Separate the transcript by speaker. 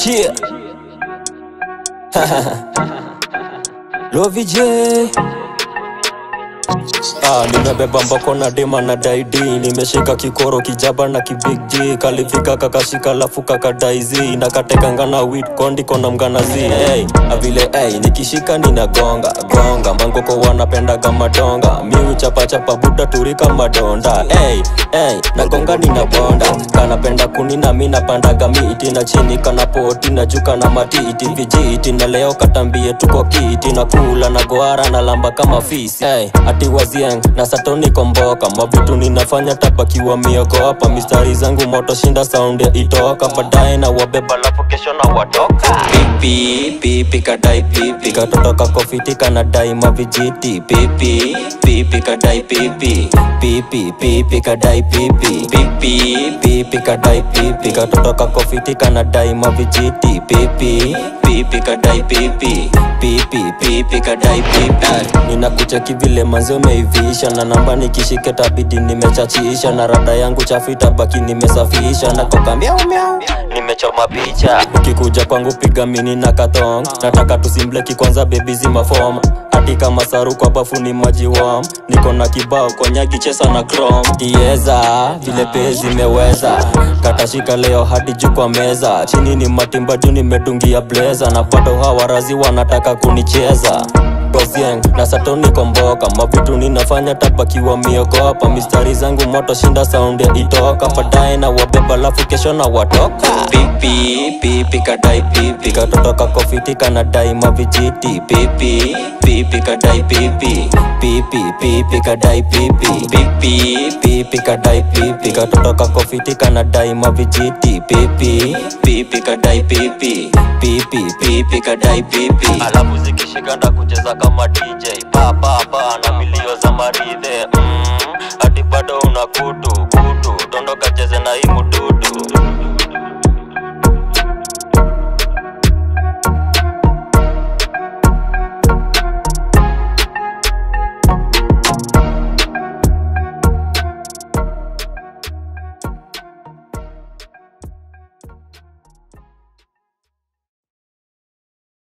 Speaker 1: Cheer. Lovi J. Ah, nimebeba mbako na dema na daidi nimeshika kikoro kijaba na kibig G kalifika kakashika lafu kakadaizi na katekanga na wit kondi kona mganazi hey, avile hey, nikishika ninagonga gonga mbangoko wanapendaga madonga miu chapa chapa buda turika madonda hey, hey, nagonga ninabonda kanapenda kunina mi napandaga miti na chini kana poti na juka na matiti vijiti na leo katambie tuko kiti na kula na goara na lamba kama fisi hey, ati wazieng na satoni komboka mavitu ninafanya tabakiwa mioko hapa mistari zangu moto shinda sound ya itoka baadaye na wabeba lafu kesho na watoka pipi pipi kadai pipi katotoka kofiti kanadai mavijiti pipi pipi kadai pipi pipi pipi kadai pipi pipi pipi kadai pipi katotoka kofiti kanadai mavijiti pipi pipi kadai pipi pipi pipi kadai pipi ninakucheki vile manzi umeivisha na namba nikishike tabidi nimechachisha na rada yangu chafu itabaki nimesafisha na koka miau miau nimechoma picha ukikuja kwangu piga mini na kathong nataka tusimbleki kwanza bebi zima fom hati kama saru kwa bafu ni maji wam niko na kibao konyagi chesa na chrome kieza vile pe zimeweza katashika leo hadi juu kwa meza chini ni matimba juu nimedungia bleza na bado hawarazi wanataka kunicheza Gozieng na satoni komboka mavitu ninafanya tabakiwa miogopa mistari zangu moto shinda sound ya itoka baadaye na wabeba lafu kesho na watoka pipi pipi kadai pipi katotoka kofiti kanadai mavijiti pipi pipi kadai pipi pipi pipi kadai pipi pipi pipi kadai pipi katotoka kofiti kanadai mavijiti pipi pipi kadai pipi pipi pipi kadai pipi alafu zikishika na kucheza kama DJ pa pa pa na milio za maridhe mm, hadi bado una kutu kutu dondoka cheze na hii mutu